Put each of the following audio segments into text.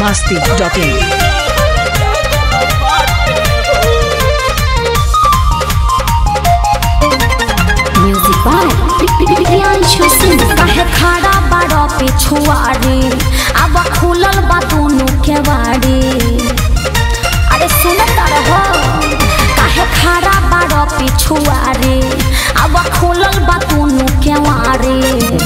masti.in. Music by Priyanshu Singh काहे खड़ा बाड़ो पे छुआरे अब खुलल बा दोनों के बाड़े अरे सुन रहो काहे खड़ा बाड़ो पे छुआरे अब खुलल बा दोनों के बाड़े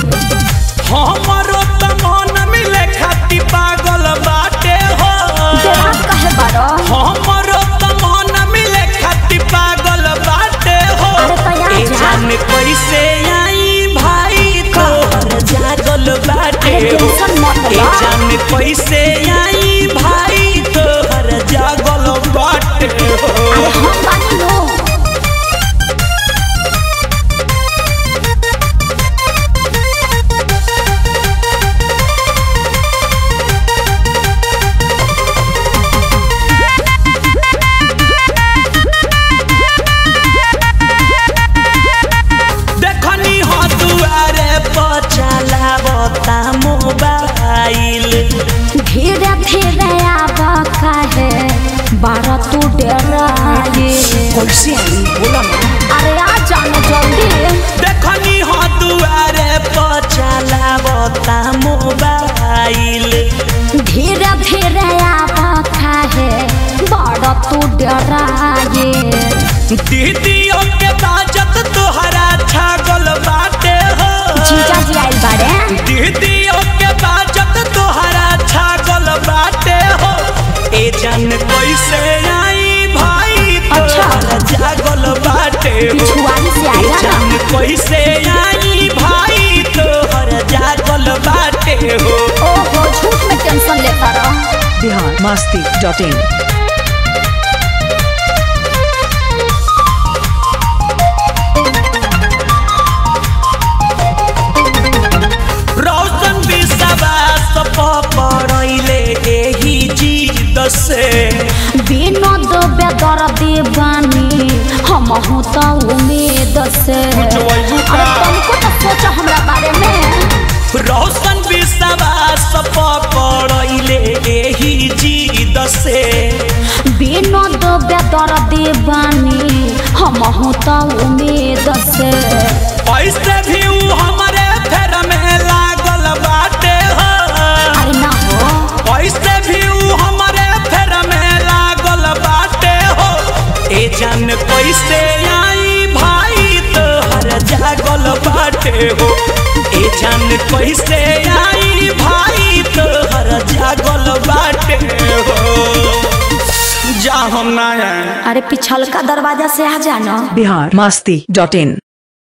हमरो त मन मिले खाती पागल बाटे हो देहात काहे बाड़ो हमरो त मन मिले खाती पागल बाटे हो अरे तो यहाँ ए जा। जान कैसे आई भाई तोहर जागल बाटे अरे हो टेंशन मत ए ला। जान कैसे आई भाई तोहर जागल बाटे हो अरे हम बानी लो देखनी हो दुआरे पर चलावता मोबाइल धीरे धीरे आब काहे बारह तू डराए कैसे आई बोला ना अरे आ जाने जल्दी देखनी हो दुआरे पर चलावता मोबाइल धीरे धीरे आब काहे बारह तू डराए दीदियों के बाजत तोहरा छागल बाटे हो जीजा जी आइल बारे दीदियों के बाजत तोहरा छागल बाटे हो ए जान कैसे आई भाई अच्छा। तोहरा जागल बाटे हो पिछुआरी से ए आया ना जान कैसे आई भाई तोहर जागल बाटे हो ओहो झूठ में टेंशन लेता रहो Bihar masti.in. रौशन विश्वास पड़ैले एही जीत से विनोद बेदर दीवानी हम हूँ तो उम्मीद से बुझवैबू का? अरे तुमको तो सोचो हमरा बारे में रौशन विश्वास पड़ैले एही जीत से विनोद बेदर दीवानी हम हूँ तो उम्मीद से ऐसे भी ऊ हमारे फेर में लागल बाटे हो अरे ना हो ऐसे भी ऊ हमारे फेर में लागल बाटे हो ए जान कैसे आई भाई तोहर जागल बाटे हो ए जान कैसे आई भाई तोहर जागल बाटे हो जा हम ना आए अरे पिछल का दरवाजा से आ जाना Bihar masti.in.